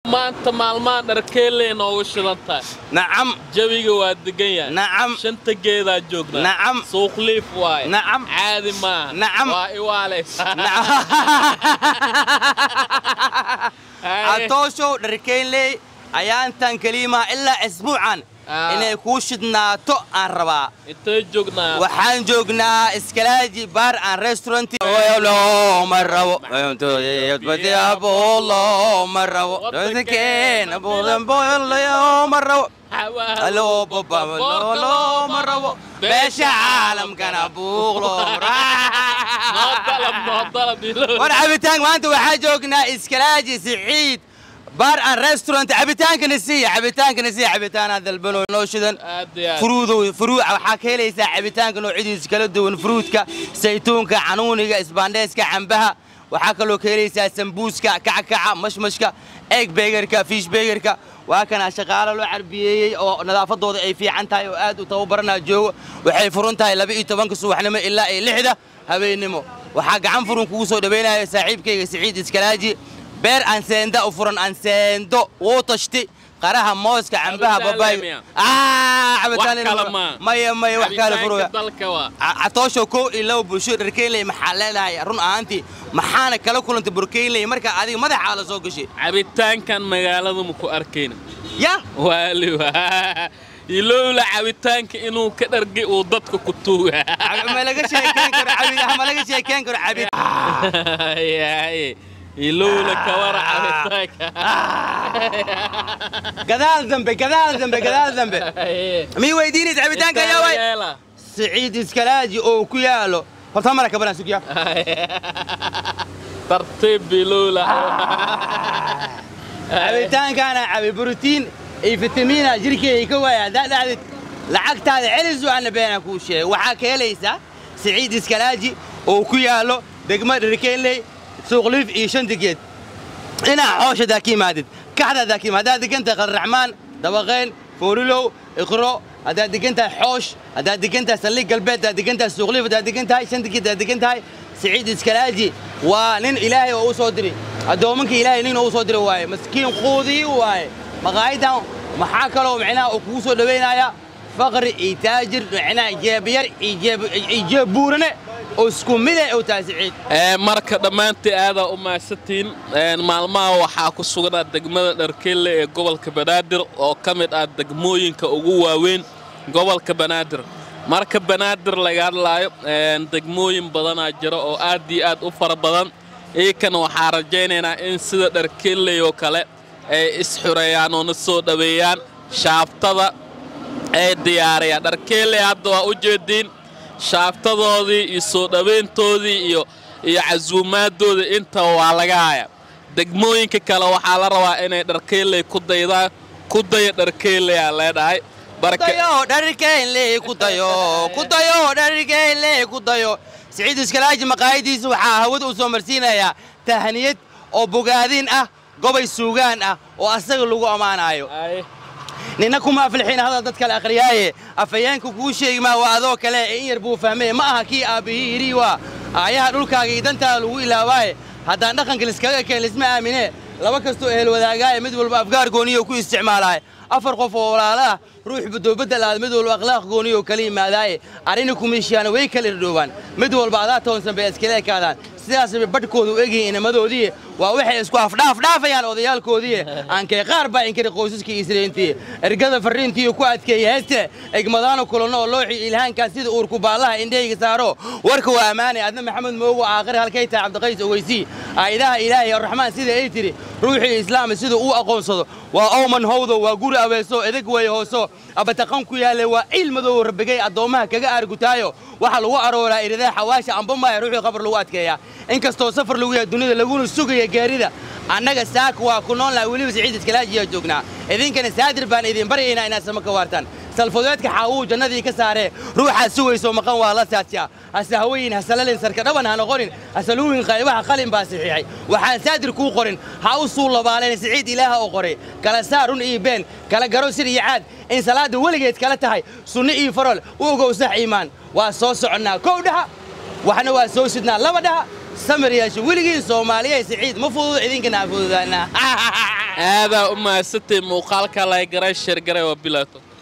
maanta maalmaha dharkeeley noogu shidan tahay nacam jawiga waa degan yahay nacam shanta geedaa joognaa Nacam. suuqliif waaye Nacam. caadi maaha Nacam. waa iwaalaysaa catooshow dharkeynley ayaantan keliimaha ilaa isbuucan Ah. inay kuu shidnaato aan rabaa intee joognaa waxaan joognaa iskalaaji baar aan restaurant looma rabo looma rabo dadkeena looma rabo Aloo baba looma rabo beesha caalamkana buuq looma noo dalab noo dalab ilo war cabitaan maanta waxaa joognaa iskalaaji siciid baar aan restaurant cabitaankana siiya cabitaankana siiya cabitaanaa dalbano noo shidan aad iyo aad furuudow furuuc waxaa ka helaysaa cabitaanka noocyadiisa kala duwan furuudka saytuunka canuuniga isbaandheeska cambaha waxaa kaloo ka helaysaa sambuuska kackaca mashmashka eeg beegarka fiish beegarka waa kana shaqaalo loo carbiyeeyey oo nadaafadooda ay fiican tahay oo aad u tababaranaa joogo waxay furun tahay laba iyo tobanka subaxnimo ilaa iyo lixda habeennimo waxaa gacan furun kugu soo dhawaynaya saaxiibkayga siciid iskalaaji beer anseenda u furan anseendo wuu tashti qaraha mooska cambaha Cabitaan babaay leemiya. Ah, cabitaan Wax leemiya. kale ma. maya maya wax kale furuya Cabitaanka dalka waa catoosho kow iyo laba bulsho dharkeynley maxaa leedahay run ahaantii maxaana kala kulantay burkeynley markaa adiga madaxaa la soo gashay cabitaankan magaalada ma ku arkayna ya waali waa ilowla cabitaanka inuu ka dhargi uu dadka ku tuuga ma laga sheekeyn karo cabid ma laga sheekeyn karo cabid Yaay, ilowla kawara cabitaanka gadaal dambe gadaal dambe gadaal dambe mii weydiinaysa cabitaanka yaa way Yeela. siciid iskalaaji oo ku yaalo horta mara kabanaa sugya tartiib ilowla cabitaankaana cabi borotiin iyo fitamiina jirkeega ka waaya haddaa dhacdid lacagtaada celisu ana beenaan kuu sheegay waxaa ka helaysaa siciid iskalaaji oo ku yaallo degma dharkeynley suuqliif iyo shantigeed inaa xooshadaa ka yimaadid kaxdaadaa ka yimaad haddaad degan tahay qalraxmaan dabaqayn foorilow iqro haddaad degan tahay xoosh haddaad degan tahay saldhig galbeed haddaad degan tahay suuqliif haddaad degan tahay shantigeed haddaad degan tahay siciid iskalaaji waa nin ilaahay oo u soo diray addoomanka ilaahay nin oo u soo diray waaye maskiin quudii waaye maqaayadan maxaa kaloo micnaha uu kugu soo dhawaynaya faqri iyo taajir micnaha jeebyar iyo jeeb- iyo jeeb buurane oo isku mid ah oo tahay siciid Ee, marka dhammaantii aadaa u mahadsantihiin Een, maalmaha waxaa ku sugnaa degmada dharkeelle ee gobolka banaadir oo ka mid ah degmooyinka ugu waaweyn gobolka banaadir marka banaadir laga hadlaayo een, degmooyin badanaa jira oo aad iyo aad u fara badan iikana waxaa rajaynaynaa in sida dharkeelley oo kale ay isxureeyaan oo na soo dhaweeyaan shaabtada ay diyaariyaan dharkeelley hadda waa u jeediin shaabtadoodii iyo soo dhowayntoodii iyo iyo casuumaaddoodii inta waa laga haya degmooyinka kale waxaa la rabaa inay dharkeelley ku daydaan ku daya dharkeelley aa leedhahay barka dayo dharkeynley ku dayo ku dayo dharkeynley ku dayo siciid iskalaaji maqaayadiisa waxaa hawada u soo marsiinayaa tahniyad oo bogaadin ah gobay suugaan ah oo asaga lagu ammaanayo Ay, nina kuma aflixin hadal dad kale akhriyaaye afhayeenka kuu sheegi maa waa adoo kale ee in yar buu fahmee ma aha kii aabbihii yidhi waa aayaha dhulkaaga iyo dantaada lagu ilaawaaye haddaan dhaqanka liskaga keen lisma aamine laba kastoo ehel wadaagaaye mid walba afgaar gooniyo ku isticmaalaaye afar qof oo walaala ah ruux badoobaddalaad mid walba akhlaaq gooniyo kala yimaadaaye arrini kumiishiyaana way kala irdhoobaan mid walba adaa toonsan bay iskala ekaadaan sidaasbay badhkooda u egyihiin inamadoodii waa waxay isku afdhaafdhaafayaan odayaalkoodii aankay qaar baa inkari qoysaskii israintii ergada farriintii ku adkeeyey heeste egmadaano kulanno oo looxii ilhaankan sida uurku baallaha indhahayga saaro warka waa ammaanay adna maxamed moogo aakhir halkay tahay cabdiqays ogeysii aa'idaha ilaahay arraxmaan sida ay tidhi ruuxii islaama sida uu aqoonsado waa owman howdo waa guri abeeso edeg way hooso abataqan ku yaalle waa ciil madow rabbigay addoommaha kaga aargutaayo waxaa lagu arooraa iridaa xawaasha ambamaaya ruuxii qabar lagu adkeeyaa inkastoo safar lagu yahay dunida laguna sugaya gaarida annaga saaka waa ku nool nahay weliba siciid iskalaajiyaa joognaa idinkana saadir baan idin baryaynaa inaad sama ka waartaan salfudeedka xaawuu jannadii ka saaree ruuxaad sugayso maqan waa la saadsiyaa hase haweyin hasalalin sarka dhaban ha noqonin hasaluwin qaybaha qalin baa saxiixay waxaan saadir kuu qorin ha u suu labaaleen siciid ilaaha oo qoray kala saar run iyo been kala garo sir iyo caad in salaadda weligeed kala tahay sunno iyo farol u ogow sax iimaan waa soo soconnaa kow dhaha waxna waa soo sidnaa laba dhaha samir yeesho weligiin soomaaliya siciid ma fududo idinkana ha fududaana aadaa u mahadsantahay muuqaalka laygaray sheergaray waa bilaato